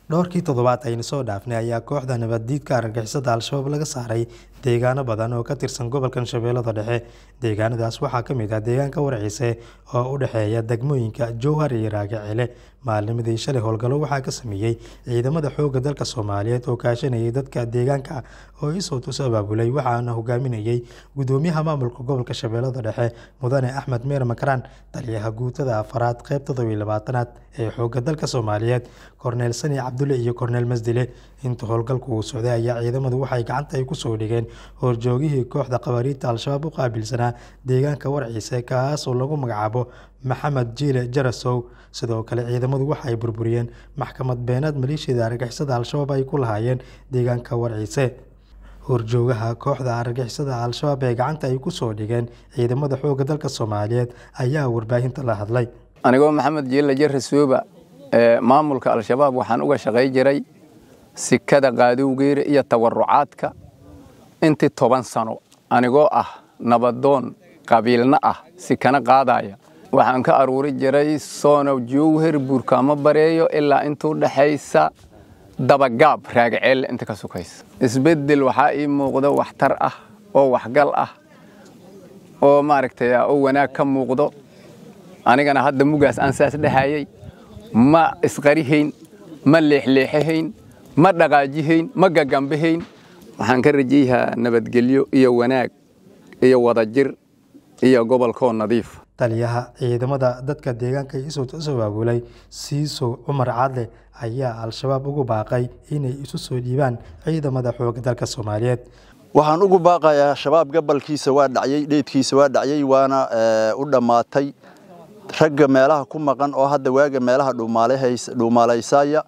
dhowrkii toddobaad aynu soo dhaafnay ayaa kooxda nabaddiidka argagixisada al-shabaab laga saaray deegaano badan oo ka tirsan gobolkan shabeellada dhexe deegaanadaas waxaa ka mid ah deegaanka warciise oo u dhexeeya degmooyinka jowhar iyo raagacele maalnimadii shalay howlgallo waxaa ka sameeyey ciidamada xoogga dalka soomaaliyeed oo kaashanayay dadka deegaanka oo isowt us abaabulay waxaana hogaaminayay gudoomiyaha maamulka gobolka shabeellada dhexe mudane axmed meer makaraan taliyaha guutada afaraad qeyb toddobiy labaatanaad ee xoogga dalka soomaaliyeed korneel sani cabdulle iyo korneel masdile inta howlgalku uu socday ayaa ciidamadu waxay gacanta ay kusoo dhigeen horjoogihii kooxda qabariidta al-shabaab u qaabilsanaa deegaanka warciise kaasoo lagu magacaabo maxamed jiile jarasow sidoo kale ciidamadu waxa ay burburiyeen maxkamad beenaad maleeshiyada argagixisada al-shabaab ay ku lahaayeen deegaanka warciise horjoogaha kooxda argagixisada al-shabaab ee gacanta ay kusoo dhigeen ciidamada xoogga dalka soomaaliyeed ayaa warbaahinta la hadlay anigoo maxamed jiile jarasooba ee maamulka al-shabaab waxaan uga shaqay jiray sikada qaadowgeera iyo tawarucaadka intii toban sano anigoo ah nabadoon qabiilna ah sikana qaadaya waxaan ka aruuri jiray soono jowher buurkaamo bareeyo ilaa intuu dhexaysa dabagaab raagaceel inta ka sukaysa isbeddel waxaa ii muuqdo waxtar ah oo waxgal ah oo maaragtay oo wanaag ka muuqdo anigana hadda mugaas aan saas dhehayay ma isqarihayn ma leexleexahayn ma dhaqaajihayn ma gagambahayn waxaan ka rajayahaa nabadgelyo iyo wanaag iyo wadajir iyo gobolkoo nadiif taliyaha ciidamada dadka deegaanka isowt us abaabulay siisow cumar cadle ayaa al-shabaab ugu baaqay inay isu soo dhiibaan ciidamada xoogga dalka soomaaliyeed waxaan ugu baaqayaa shabaab gabalkiisa waa dhacyey dheydkiisa waa dhacyey waana u dhammaatay ragga meelaha ku maqan oo hadda waaga meelaha dhuumaalaysaya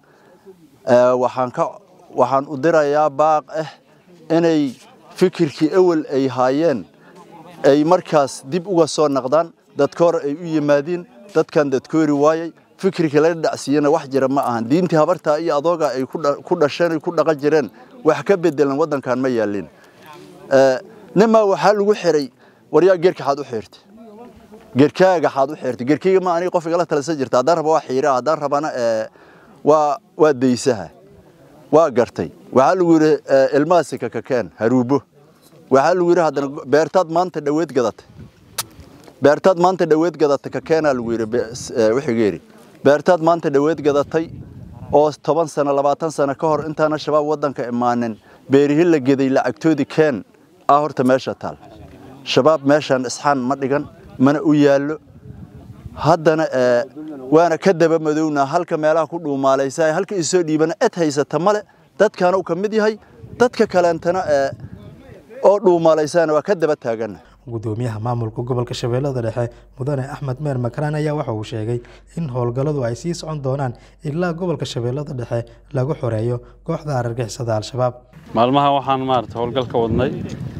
waxaan u dirayaa baaq ah inay fikirkii ewel ay haayeen ay markaas dib uga soo naqdaan dadkoor ay u yimaadiin dadkan dadkoori waayay fikirkii laga dhacsiiyena wax jira ma ahan diintii habartaa iyo adooga ay ku dhasheen ku dhaqan jireen wax ka bedelan waddankan ma yaalin nimaa waxaa lagu xiray waryaa geerka xaad u xirtay geerkaaga xaad u xirtay geerkayga ma aniga qof igala talasa jirta haddaan raba waa xiira haddaan rabana waa waa daysaha waa gartay waxaa lagu yidhi ilmaasika kakeen haruubo waxaa lagu yidhi haddana beertaad maanta dhaweed gadatay beertaad maanta dhaweed gadatay kakeenaa lagu yidhi wixigeeri beertaad maanta dhaweed gadatay oo toban sano labaatan sano ka hor intaana shabaab waddanka imaanin beerihi la geday lacagtoodii keen ah horta meesha taal shabaab meeshaan isxaan ma dhigan mana u yaallo haddana waana ka daba madownaa halka meelaha ku dhuumaalaysa halka isoo dhiibana ed haysata male dadkaana uu ka mid yahay dadka kaleentana oo dhuumaalaysaana waa ka daba taagana gudoomiyaha maamulka gobolka shabeellada dhexe mudane axmed meer makaraan ayaa waxa uu sheegay in howlgalladu ay sii socon doonaan ilaa gobolka shabeellada dhexe lagu xoreeyo kooxda argagixisada al-shabaab maalmaha waxaan maarata howlgal ka wadnay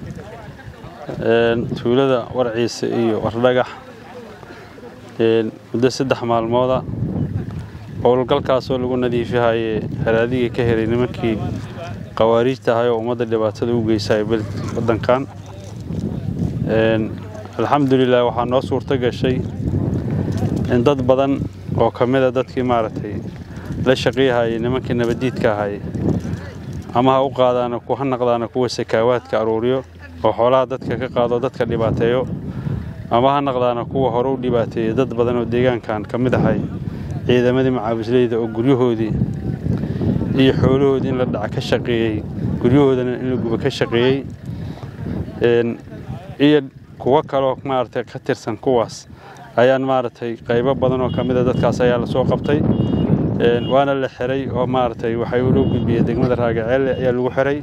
tuulada warciise iyo wardhagax muddo saddex maalmooda howlgalkaasoo lagu nadiifihaye haraadigii ka helay nimankii qawaariijta ahay oo ummadda dhibaatada u geysay waddankan alxamdulilah waxaa noo suurto gashay in dad badan oo ka mida dadkii maaragtay la shaqeeyahayay nimankii nabaddiidka ahay ama ha u qaadaana ha naqdaana kuwa sakaawaadka aruuriyo oo xoolaha dadka ka qaado dadka dhibaateeyo ama ha naqdaana kuwa hore u dhibaateeyey dad badan oo deegaankan ka mid ahay ciidamadii macaawisleyda oo guryahoodii iyo xoolahoodii in la dhaca ka shaqeeyey guryahoodana in la guba ka shaqeeyey iyo kuwo kaloo maaragtay ka tirsan kuwaas ayaan maaragtay qaybo badan oo ka mida dadkaas ayaa lasoo qabtay waana la xiray oo maaragtay waxay loo gudbiyey degmada raagaceelle ayaa lagu xiray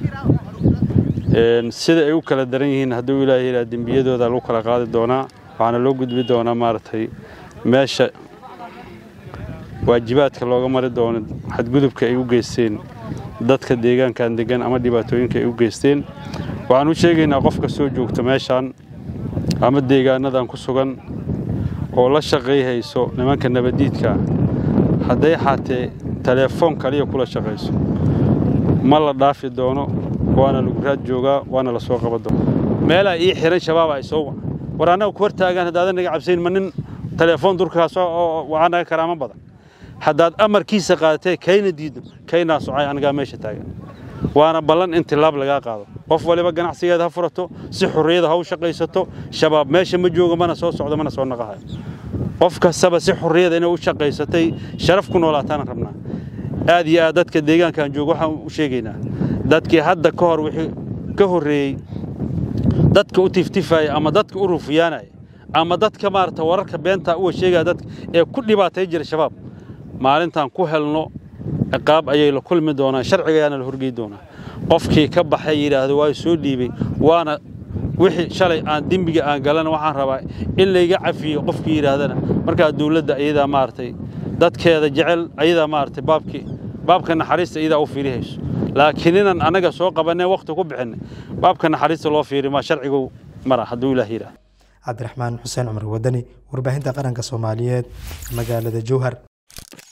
sida ay u kala daran yihiin hadduu ilaahay ilaa dembiyadooda lagu kala qaadi doonaa waxaana loo gudbi doonaa maaragtay meesha waajibaadka looga mari doono xadgudubka ay u geysteen dadka deegaankan degan ama dhibaatooyinka ay u geysteen waxaan u sheegaynaa qofka soo joogta meeshaan ama deegaanadan ku sugan oo la shaqayhayso nimanka nabaddiidka hadday xaatee teleefoon kaliya kula shaqayso ma la dhaafi doono waana lagu raad joogaa waana la soo qaban doona meelaa ii xiran shabaaba ay soo waca war annaga ku hortaagaan haddaadan naga cabsayn ma nin teleefoon durkaas oo waxaa naga karaama badan haddaad amarkiisa qaadatee kayna diidno kaynaa socay anigaa meesha taagan waana ballan in tilaab lagaa qaado qof waliba ganacsigeeda ha furato si xurriyada ha u shaqaysato shabaab meesha ma joogo mana soo socdo mana soo naqahayo qof kastaba si xurriyada inay u shaqaysatay sharaf ku noolaataana rabnaa aad iyo aad dadka deegaankaan joogo waxaan u sheegaynaa dadkii hadda ka hor wixii ka horreeyey dadka u tiftifaya ama dadka u rufiyaanaya ama dadka maarata wararka beenta uwa sheegaya dadka ee ku dhibaatay jira shabaab maalintaan ku helno ciqaab ayay la kulmi doonaan sharciga ayaana la horgey doonaa qofkii ka baxay yidhaahdo waa soo dhiibay waana wixii shalay aan dembiga aan galana waxaan rabaa in layga cafiyo qofkii yidhaahdana markaa dawladda iyadaa maaragtay dadkeeda jecel ayadaa maaragtay baabkii baabka naxariista iyadaa u fiirihayso laakiin inaan annaga soo qabanay wakhti ku bixinay baabka naxariista loo fiiri maa sharcigu mara hadduu ilaah yidhaah cabdiraxmaan xuseen cumar wadani warbaahinta qaranka soomaaliyeed magaalada jowhar